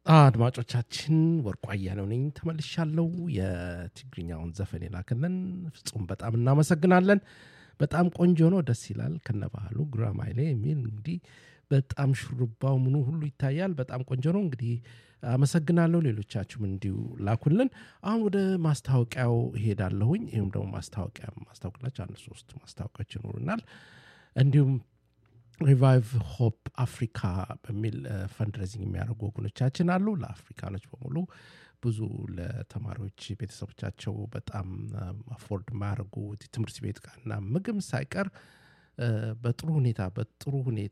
አድማጮቻችን ወርቁ አያሌው ነኝ ተመልሻለሁ የትግርኛውን ዘፈን የላክልን ፍጹም በጣም እናመሰግናለን በጣም ቆንጆ ነው ደስ ይላል ከነባህሉ ጉራማይሌ የሚል እንግዲህ በጣም ሹሩባው ምኑ ሁሉ ይታያል በጣም ቆንጆ ነው እንግዲህ አመሰግናለሁ ሌሎቻችሁም እንዲሁ ላኩልን አሁን ወደ ማስታወቂያው እሄዳለሁኝ ይህም ደግሞ ማስታወቂያ ማስታወቅላቸው አንድ ሶስት ማስታወቂያዎች ይኖሩናል እንዲሁም ሪቫይቭ ሆፕ አፍሪካ በሚል ፈንድሬዚንግ የሚያደርጉ ወገኖቻችን አሉ ለአፍሪካኖች በሙሉ ብዙ ለተማሪዎች ቤተሰቦቻቸው በጣም አፎርድ የማያደርጉ ትምህርት ቤት ቃና ምግብ ሳይቀር በጥሩ ሁኔታ በጥሩ ሁኔታ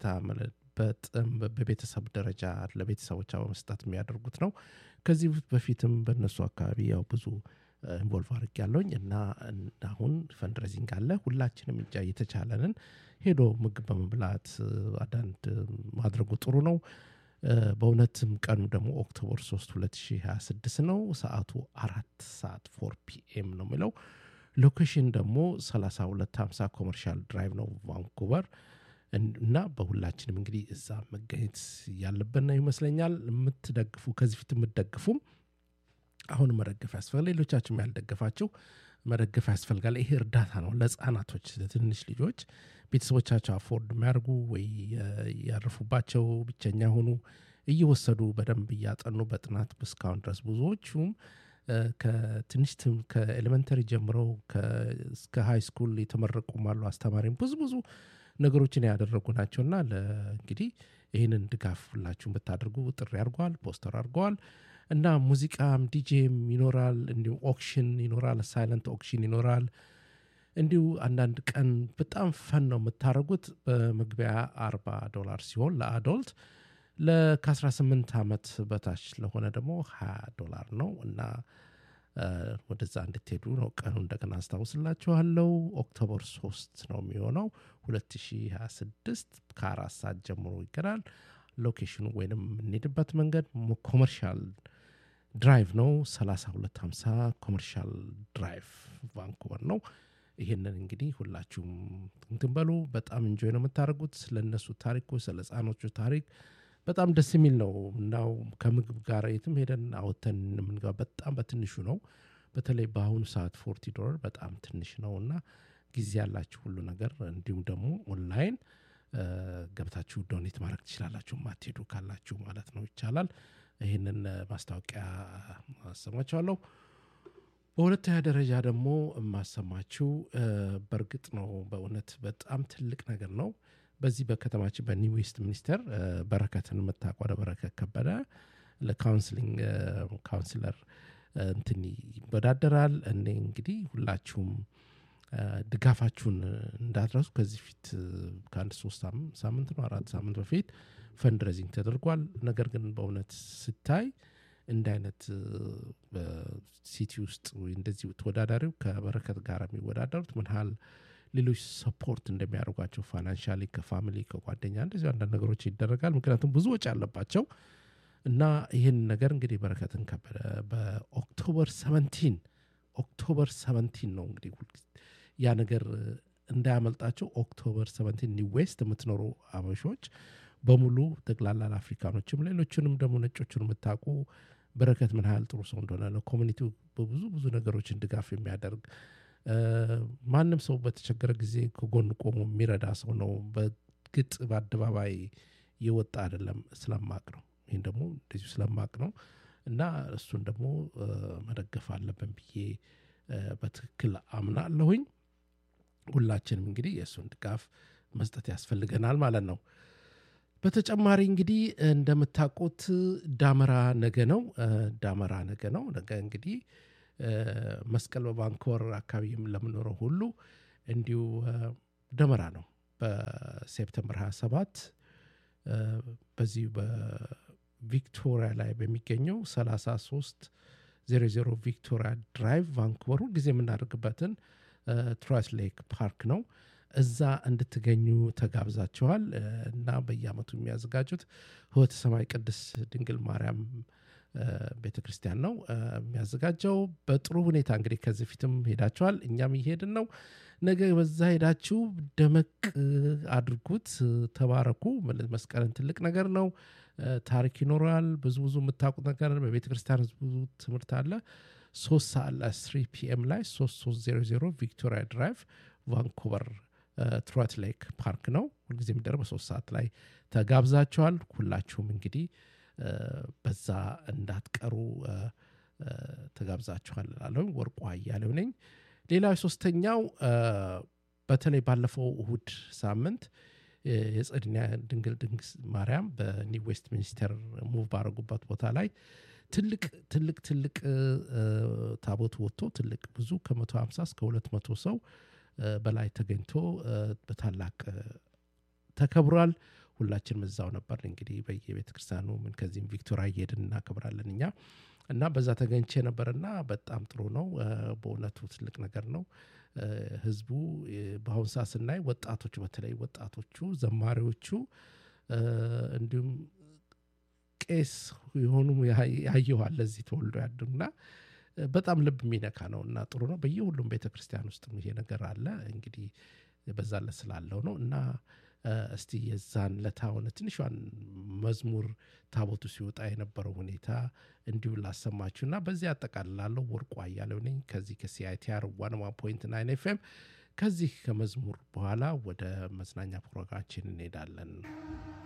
በቤተሰብ ደረጃ ለቤተሰቦቻ በመስጠት የሚያደርጉት ነው ከዚህ በፊትም በእነሱ አካባቢ ያው ብዙ ኢንቮልቭ አድርግ ያለውኝ እና አሁን ፈንድሬዚንግ አለ ሁላችንም እጃ እየተቻለንን ሄዶ ምግብ በመብላት አንዳንድ ማድረጉ ጥሩ ነው በእውነትም ቀኑ ደግሞ ኦክቶበር 3 2026 ነው ሰዓቱ አራት ሰዓት ፎር ፒኤም ነው የሚለው ሎኬሽን ደግሞ 3250 ኮመርሻል ድራይቭ ነው ቫንኩቨር እና በሁላችንም እንግዲህ እዛ መገኘት ያለብን ይመስለኛል የምትደግፉ ከዚህ ፊት የምትደግፉም አሁን መደገፍ ያስፈልጋል ሌሎቻችሁም ያልደገፋቸው መደገፍ ያስፈልጋል ይሄ እርዳታ ነው ለህፃናቶች ለትንሽ ልጆች ቤተሰቦቻቸው አፎርድ የሚያደርጉ ወይ ያረፉባቸው ብቸኛ ሆኑ እየወሰዱ በደንብ እያጠኑ በጥናት እስካሁን ድረስ ብዙዎቹም ከትንሽ ከኤሌመንተሪ ጀምረው እስከ ሃይ ስኩል የተመረቁም አሉ አስተማሪም ብዙ ብዙ ነገሮችን ያደረጉ ናቸውና እንግዲህ ይህንን ድጋፍ ሁላችሁም ብታደርጉ ጥሪ አድርገዋል ፖስተር አድርገዋል እና ሙዚቃም ዲጄም ይኖራል እንዲሁም ኦክሽን ይኖራል ሳይለንት ኦክሽን ይኖራል እንዲሁ አንዳንድ ቀን በጣም ፈን ነው የምታደርጉት በመግቢያ 40 ዶላር ሲሆን ለአዶልት ከ18 ዓመት በታች ለሆነ ደግሞ 20 ዶላር ነው እና ወደዛ እንድትሄዱ ነው ቀኑ እንደገና አስታውስላችኋለው ኦክቶበር 3 ነው የሚሆነው 2026 ከአራት ሰዓት ጀምሮ ይገናል ሎኬሽኑ ወይንም የምንሄድበት መንገድ ኮመርሻል ድራይቭ ነው 3250 ኮመርሻል ድራይቭ ቫንኩቨር ነው ይህንን እንግዲህ ሁላችሁም እንትን በሉ በጣም እንጆይ ነው የምታደርጉት ስለነሱ ታሪኮች ስለ ህፃኖቹ ታሪክ በጣም ደስ የሚል ነው እናው ከምግብ ጋር የትም ሄደን አወተን የምንገባ በጣም በትንሹ ነው በተለይ በአሁኑ ሰዓት ፎርቲ ዶላር በጣም ትንሽ ነው እና ጊዜ ያላችሁ ሁሉ ነገር እንዲሁም ደግሞ ኦንላይን ገብታችሁ ዶኔት ማድረግ ትችላላችሁ ማትሄዱ ካላችሁ ማለት ነው ይቻላል ይህንን ማስታወቂያ አሰማችኋለሁ በሁለተኛ ደረጃ ደግሞ የማሰማችው በእርግጥ ነው በእውነት በጣም ትልቅ ነገር ነው በዚህ በከተማችን በኒው ዌስት ሚኒስተር በረከትን የምታቋደ በረከት ከበደ ለካውንስሊንግ ካውንስለር እንትን ይወዳደራል እኔ እንግዲህ ሁላችሁም ድጋፋችሁን እንዳትረሱ ከዚህ ፊት ከአንድ ሶስት ሳምንት ነው አራት ሳምንት በፊት ፈንድሬዚንግ ተደርጓል ነገር ግን በእውነት ስታይ እንደ አይነት በሲቲ ውስጥ እንደዚህ ተወዳዳሪው ከበረከት ጋር የሚወዳደሩት ምን ያህል ሌሎች ሰፖርት እንደሚያደርጓቸው ፋይናንሻሊ ከፋሚሊ ከጓደኛ እንደዚህ አንዳንድ ነገሮች ይደረጋል ምክንያቱም ብዙ ወጪ አለባቸው እና ይህን ነገር እንግዲህ በረከትን ከበደ በኦክቶበር 17 ኦክቶበር 17 ነው እንግዲህ ያ ነገር እንዳያመልጣቸው ኦክቶበር 17 ኒው ዌስት የምትኖሩ አበሾች በሙሉ ጠቅላላ ለአፍሪካኖችም ሌሎችንም ደግሞ ነጮችን የምታውቁ በረከት ምን ያህል ጥሩ ሰው እንደሆነ ለኮሚኒቲው በብዙ ብዙ ነገሮችን ድጋፍ የሚያደርግ ማንም ሰው በተቸገረ ጊዜ ከጎን ቆሞ የሚረዳ ሰው ነው በግጥ በአደባባይ የወጣ አይደለም ስለማቅ ነው ይህን ደግሞ እንደዚሁ ስለማቅ ነው እና እሱን ደግሞ መደገፍ አለብን ብዬ በትክክል አምናለሁኝ ሁላችንም እንግዲህ የእሱን ድጋፍ መስጠት ያስፈልገናል ማለት ነው በተጨማሪ እንግዲህ እንደምታውቁት ዳመራ ነገ ነው ዳመራ ነገ ነው ነገ እንግዲህ መስቀል በቫንኮቨር አካባቢ ለምኖረው ሁሉ እንዲሁ ደመራ ነው በሴፕተምበር 27 በዚህ በቪክቶሪያ ላይ በሚገኘው 33 00 ቪክቶሪያ ድራይቭ ቫንኩቨር ጊዜ የምናደርግበትን ትራስ ሌክ ፓርክ ነው እዛ እንድትገኙ ተጋብዛችኋል እና በየአመቱ የሚያዘጋጁት ህወተ ሰማይ ቅድስ ድንግል ማርያም ቤተ ክርስቲያን ነው የሚያዘጋጀው። በጥሩ ሁኔታ እንግዲህ ከዚህ ፊትም ሄዳችኋል፣ እኛም እየሄድን ነው። ነገ በዛ ሄዳችሁ ደመቅ አድርጉት፣ ተባረኩ። መስቀልን ትልቅ ነገር ነው። ታሪክ ይኖረዋል። ብዙ ብዙ የምታውቁት ነገር በቤተ ክርስቲያን ብዙ ትምህርት አለ። ሶስት ሰዓት ላይ ስሪ ፒኤም ላይ ሶስት ሶስት ዜሮ ዜሮ ቪክቶሪያ ድራይቭ ቫንኩቨር ትሮት ሌክ ፓርክ ነው። ሁልጊዜ የሚደረግ በሶስት ሰዓት ላይ ተጋብዛችኋል። ሁላችሁም እንግዲህ በዛ እንዳትቀሩ ተጋብዛችኋል እላለሁ። ወርቁ አያሌው ነኝ። ሌላው ሶስተኛው በተለይ ባለፈው እሁድ ሳምንት የጽድኛ ድንግል ድንግል ማርያም በኒው ዌስት ሚኒስተር ሙቭ ባረጉበት ቦታ ላይ ትልቅ ትልቅ ትልቅ ታቦት ወጥቶ ትልቅ ብዙ ከመቶ ሀምሳ እስከ ሁለት መቶ ሰው በላይ ተገኝቶ በታላቅ ተከብሯል። ሁላችንም እዛው ነበር። እንግዲህ በየቤተ ክርስቲያኑ ምን ከዚህም ቪክቶሪያ እየሄድን እናከብራለን እኛ እና በዛ ተገኝቼ ነበርና በጣም ጥሩ ነው። በእውነቱ ትልቅ ነገር ነው። ህዝቡ በአሁን ሰዓት ስናይ ወጣቶቹ በተለይ ወጣቶቹ ዘማሪዎቹ እንዲሁም ቄስ የሆኑ ያየኋል ለዚህ ተወልዶ ያድጉና በጣም ልብ የሚነካ ነው እና ጥሩ ነው። በየሁሉም ቤተ ክርስቲያን ውስጥ ይሄ ነገር አለ። እንግዲህ በዛለት ስላለው ነው እና እስቲ የዛን ለታ ሆነ ትንሿን መዝሙር ታቦቱ ሲወጣ የነበረው ሁኔታ እንዲሁ ላሰማችሁ እና በዚህ አጠቃልላለሁ። ወርቁ አያሌው ነኝ ከዚህ ከሲአይቲአር ዋን ዋን ፖይንት ናይን ኤፍኤም። ከዚህ ከመዝሙር በኋላ ወደ መዝናኛ ፕሮግራማችን እንሄዳለን።